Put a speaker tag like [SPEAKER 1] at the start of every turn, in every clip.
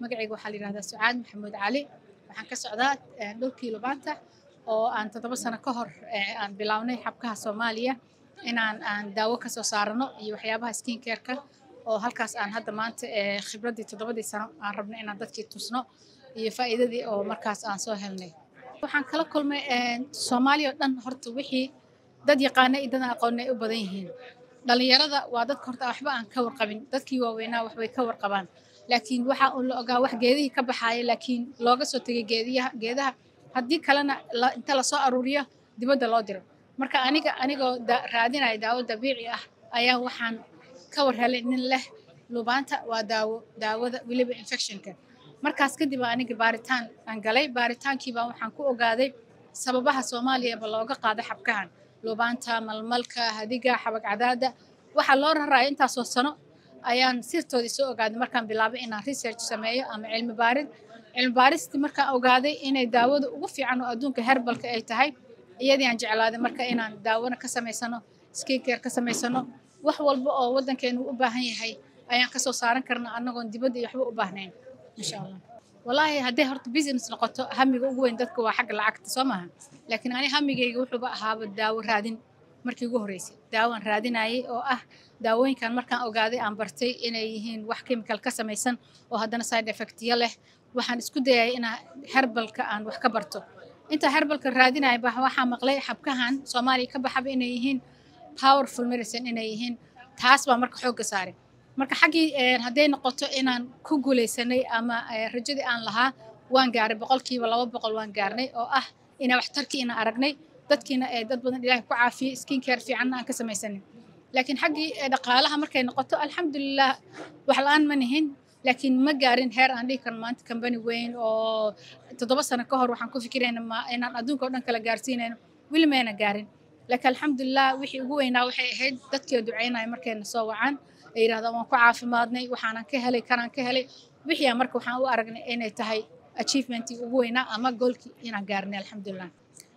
[SPEAKER 1] magacayga waxaa la yidhahdaa sucaad maxamuud cali waxaan ka socdaa dhulkii lubaanta oo aan toddoba sano ka hor aan bilownay xabkaha soomaaliya inaan aan daawo ka soo saarano iyo waxyaabaha skin careka oo halkaas aan hadda maanta khibraddii toddobadii sano aan rabnay inaan dadkii tusno iyo faa'iidadii oo markaas aan soo helnay waxaan kala kulmay soomaaliya oo dhan horta wixii dad yaqaana iyo dad aan aqoonnay u badan yihiin dhalinyarada waa dadka horta waxba aan ka warqabin dadkii waaweynaa waxbay ka warqabaan laakiin waxa uu la ogaa wax geedihii ka baxaaya laakiin looga soo tegay geediyaha geedaha haddii kalena inta lasoo aruuriyo dibadda loo diro marka aniga anigoo raadinaya daawo dabiici ah ayaa waxaan ka war helay nin leh lubaanta waa daawo daawada weliba infectionka markaas kadib aniga baaritaan aan galay baaritaankiibaa waxaan ku ogaaday sababaha soomaaliyaba looga qaaday xabkahan lubaanta malmalka hadiga xabag cadaada waxaa loo raraya intaasoo sano ayaan sirtoodii soo ogaaday markaan bilaabay inaan research sameeyo ama cilmi baarid cilmi baaristii markaan ogaaday inay daawada ugu fiican oo adduunka herbalka ay tahay iyadii aan jeclaaday marka inaan daawona ka samaysano skincare ka samaysano wax walba oo waddankeenu u baahan yahay ayaan kasoo saaran karna annagoon dibadda iyo waxba u baahnayn insha allah wallaahi hadday horta business noqoto hamiga ugu weyn dadka waa xagga lacagta soo maaha laakiin ani hamigayga wuxuuba ahaaba daawo raadin markii ugu horreysay daawaan raadinayay oo ah daawooyinkan markaan ogaaday aan bartay inay yihiin wax chemical ka samaysan oo haddana side effectyo leh waxaan isku dayay inaa herbalka aan wax ka barto intaa herbalka raadinaya ba waxaa maqlay xabkahan soomaaliya ka baxaba inay yihiin powerful medicine inay yihiin taas baa marka xoogga saaray marka xaggii hadday noqoto inaan ku guulaysanay ama rajadii aan lahaa waan gaaray boqolkiiba laba boqol waan gaarnay oo ah inaa waxtarkii inaan aragnay dadkiina ee dad badan ilaahay ku caafiyey skin care fiicanna aan ka samaysanin laakiin xaggii dhaqaalaha markay noqoto alxamdulilah wax la-aan ma nihin laakiin ma gaarin heer aan dhihi karno maanta kambani weyn oo toddoba sano ka hor waxaan ku fikirayna inaan adduunka oo dhan kala gaarsiinayno weli mayna gaarin laakiin alxamdulilah wixii ugu weynaa waxay ahayd dadkii oo ducaynaya markayna soo wacaan ay yidhahdaan waan ku caafimaadnay waxaanan ka helay kanaan ka helay wixii aan marka waxaan u aragnay inay tahay achievementii ugu weynaa ama goolkii inaan gaarnay alxamdulilah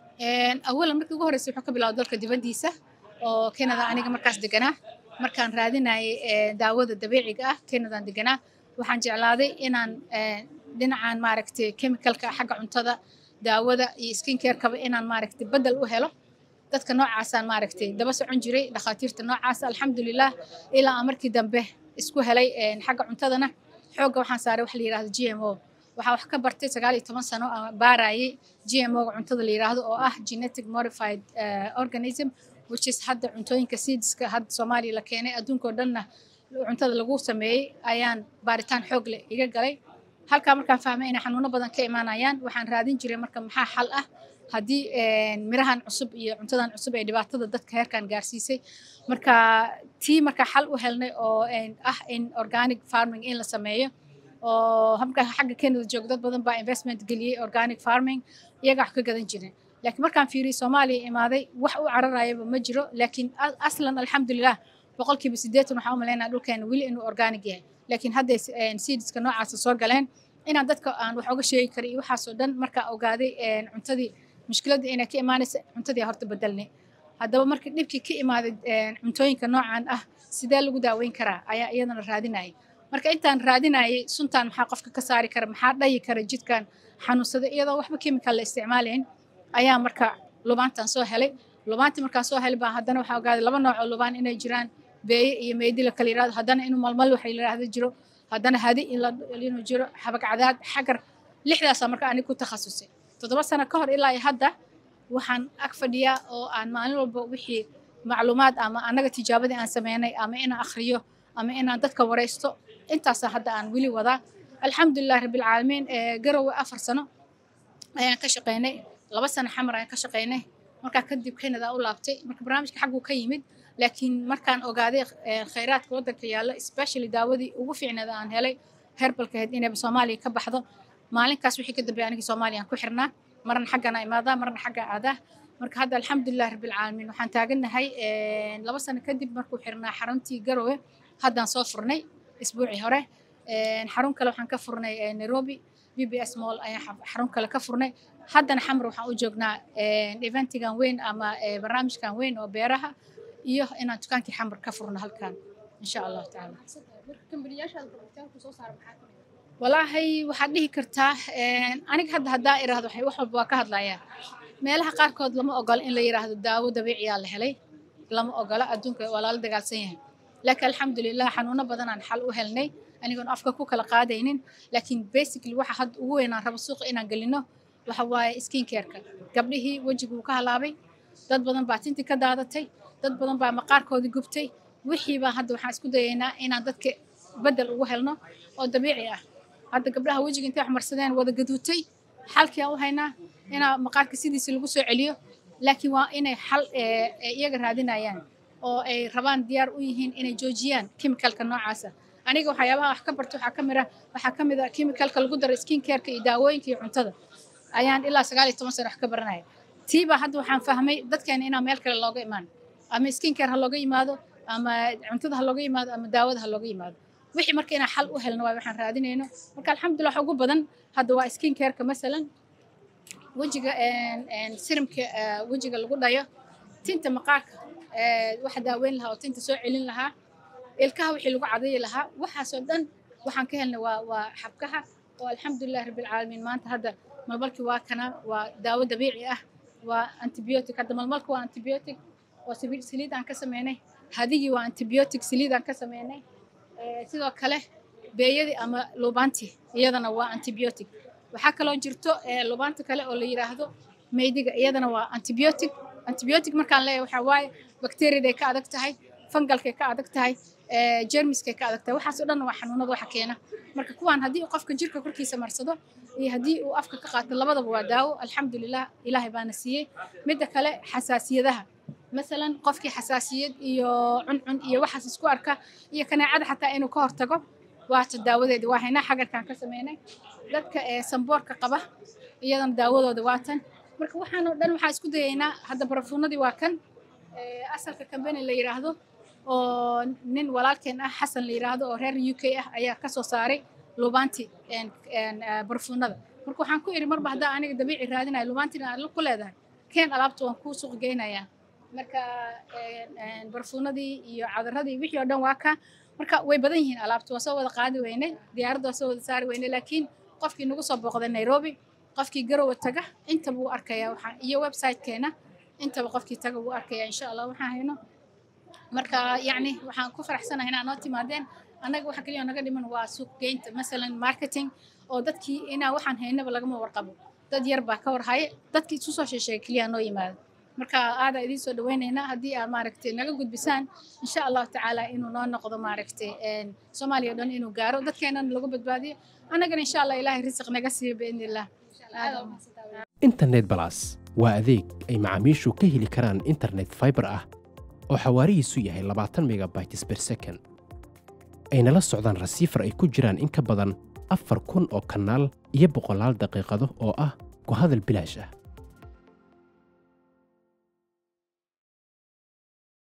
[SPEAKER 1] awalan markii ugu horreysay wuxuu ka bilaabay dalka dibaddiisa oo canada aniga markaas deganaa markaan raadinayay daawada dabiiciga ah canadaan deganaa waxaan jeclaaday inaan dhinacan maaragtay chemicalka xagga cuntada daawada iyo skin carekaba inaan maaragtay bedel u helo dadka noocaasaan maaragtay daba socon jiray dhakhaatiirta noocaas alxamdulilah ilaa aan markii dambe isku helay xagga cuntadana xoogga waxaan saaray wax la yidhahdo g m o waxaa wax ka bartay sagaal iyo toban sano aan baarayay g m o ga cuntada la yidhaahdo oo ah genetic modified organism which is hadda cuntooyinka seedska hadda soomaaliya la keenay adduunkao dhanna cuntada lagu sameeyey ayaan baaritaan xoog leh iga galay halkaa markaan fahmay inay xanuuno badan ka imaanayaan waxaan raadin jiray marka maxaa xal ah haddii mirahan cusub iyo cuntadan cusub ee dhibaatada dadka heerkan gaarsiisay marka tii markaa xal u helnay oo ah in organic farming in la sameeyo oo habka xagga Canada jooga dad badan baa investment geliyay organic farming iyaga wax ka gadan jirin laakiin markaan fiiriyay Soomaaliya imaaday wax u cararayaba ma jiro laakiin aslan alxamdulilah boqolkiiba siddeetan waxaan u maleynayaa dhulkeena weli inuu organic yahay laakiin hadda seedska noocaasa soo galeen inaan dadka aan wax uga sheegi kara iyo waxaasoo dhan markaa ogaaday cuntadii mushkiladda inay ka imaanaysa cuntadii horta bedelnay haddaba marka dhibkii ka imaaday cuntooyinka noocan ah sidee lagu daaweyn karaa ayaa iyadana raadinayay marka intaan raadinayay suntaan maxaa qofka ka saari kara maxaa dhayi kara jidkan xanuunsada iyadoo waxba chemical la isticmaalayn ayaa marka lubaantan soo helay lubaantii markaan soo helay baa haddana waxaa ogaaday laba nooc oo lubaan inay jiraan beeye iyo meedi la kala yidhahdo haddana inuu malmal waxa la yidhahdo jiro haddana hadi inuu jiro xabag cadaad xagar lixdaasaa marka aniga ku takhasusay toddoba sano ka hor ilaa iyo hadda waxaan ag fadhiyaa oo aan maalin walba wixii macluumaad ama annaga tijaabadii aan sameynay ama inaan akhriyo ama inaan dadka waraysto intaasaa hadda aan weli wadaa alxamdulilah rabbilcaalamiin garowe afar sano ayaan ka shaqaynay laba sano xamar ayaan ka shaqaynay markaa kadib canada u laabtay marka barnaamijka xagguu ka yimid laakiin markaan ogaaday khayraadka waddanka yaalla especially daawadii ugu fiicneeda aan helay herbalka ahayd inay soomaaliya ka baxdo maalinkaas wixii ka dambeeyay anigii soomaaliya aan ku xirnaa marna xaggana imaadaa marna xagga aadaa marka hadda alxamdulilah rabbilcaalamiin waxaan taagannahay laba sano kadib markuu xirnaa xaruntii garowe haddaan soo furnay isbuucii hore xarun kale waxaan ka furnay nairobi b b s mall ayaan xarun kale ka furnay haddana xamar waxaan u joognaa eventigan weyn ama barnaamijkan weyn oo beeraha iyo inaan dukaankii xamar ka furno halkan insha allahu tacaala walaahay waxaad dhihi kartaa aniga hadda haddaa iraahdo wax walba waa ka hadlayaa meelaha qaarkood lama ogola in la yiraahdo daawo dabiiciyaa la helay lama ogola adduunka waa lala dagaalsan yahay laakiin alxamdulilah xanuuno badanaan xal u helnay anigoon afka ku kala qaadaynin laakiin basically waxa hadda ugu weynaan rabo suuqa inaan gelino waxa waaye skin careka gabdhihii wejiguu ka halaabay dad badan baa tintii ka daadatay dad badan baa maqaarkoodii gubtay wixii baa hadda waxaan isku dayaynaa inaan dadka bedel ugu helno oo dabiici ah hadda gabdhaha wejiga intay wax marsadeen wada gaduutay xalkii aan u haynaa inaa maqaarka sidiisa lagu soo celiyo laakiin waa inay xal iyaga raadinayaan oo ay rabaan diyaar u yihiin inay joojiyaan chemicalka noocaasa aniga waxyaabaha wax ka barto waxaa ka mid ah waxaa ka mid ah chemicalka lagu daro skin careka iyo daawooyinka iyo cuntada ayaan ilaa sagaal iyo toban sano wax ka baranaya tiiba hadda waxaan fahmay dadkeena inaan meel kale looga imaan ama skin care ha looga yimaado ama cuntada ha looga yimaado ama daawada ha looga yimaado wixii marka inaan xal u helno waay waxaan raadinayno marka alxamdulillah wax ugu badan hadda waa skin careka masalan wejiga sirimka wejiga lagu dhayo tinta maqaarka waxa daaweyn lahaa oo tinta soo celin lahaa ilkaha wixii lagu cadayi lahaa waxaasoo dhan waxaan ka helnay waa waa xabkaha oo alxamdulilah rabbilcaalamiin maanta hadda malmalkii waa kana waa daawo dabiici ah waa antibiotic hadda malmalka waa antibiotic oo saliid aan ka sameynay hadigii waa antibiotic saliid aan ka sameynay sidoo kale beeyadii ama lubaantii iyadana waa antibiotic waxaa kaloo jirto lubaanta kale oo la yiraahdo meydiga iyadana waa antibiotic antibiotic markaan leeyahay waxaa waaye bakteriyaday ka adag tahay fangalkay ka adag tahay jermiskay ka adag tahay waxaas oo dhan waa xanuunada waxa keena marka kuwaan haddii uu qofka jirka korkiisa marsado iyo haddii uu afka ka qaato labadaba waa daawo alxamdulilah ilaahay baana siiyey midda kale xasaasiyadaha masalan qofkii xasaasiyad iyo cuncun iyo waxaas isku arka iyo kaneecada xataa inuu ka hortago waata daawadeeda waa haynaa xagarkaan ka sameynay dadka samboorka qaba iyadana daawadooda waatan marka waxaan oo dhan waxaan isku dayaynaa hadda barafuunadii waa kan asalka kambani la yiraahdo oo nin walaalkeen ah xasan la yiraahdo oo reer u k ah ayaa ka soo saaray lubaanti barafuunada marka waxaan ku idhi marba haddaa aniga dabiici raadinayo lubaantina aad ku leedahay keen alaabta waan kuu suuq geynayaa marka barfuunadii iyo cadaradii wixii oo dhan waa ka marka way badan yihiin alaabta waa soo wada qaadi weyne diyaaradda waa soo wada saari weyne laakiin qofkii nagu soo booqday nairobi qofkii garowe taga intaba wuu arkayaa waxaa iyo websitekeena intaba qofkii taga wuu arkayaa insha allah waxaan hayno marka yacni waxaan ku faraxsanahay inaa noo timaadeen annaga waxa keliya naga dhiman waa suuq geynta masalan marketing oo dadkii inaa waxaan haynaba lagama warqabo dad yar baa ka warhaya dadkii isu soo sheesheega keliya noo yimaado marka aadaa idiin soo dhaweynaynaa haddii aad maaragtay naga gudbisaan insha allahu tacaala inuu noo noqdo maaragtay soomaaliya o dhan inuu gaaro dadkeenana lagu badbaadiyo annagana insha allah ilaahay risiq naga siiyo biidni illah
[SPEAKER 2] internet balas waa adeeg ay macaamiishu ka heli karaan internet fiber ah oo xawaarihiisu yahay labaatan megabytes per second ayna la socdaan rasiifar ay ku jiraan in ka badan afar kun oo kanaal iyo boqolaal daqiiqado oo ah ku hadal bilaash ah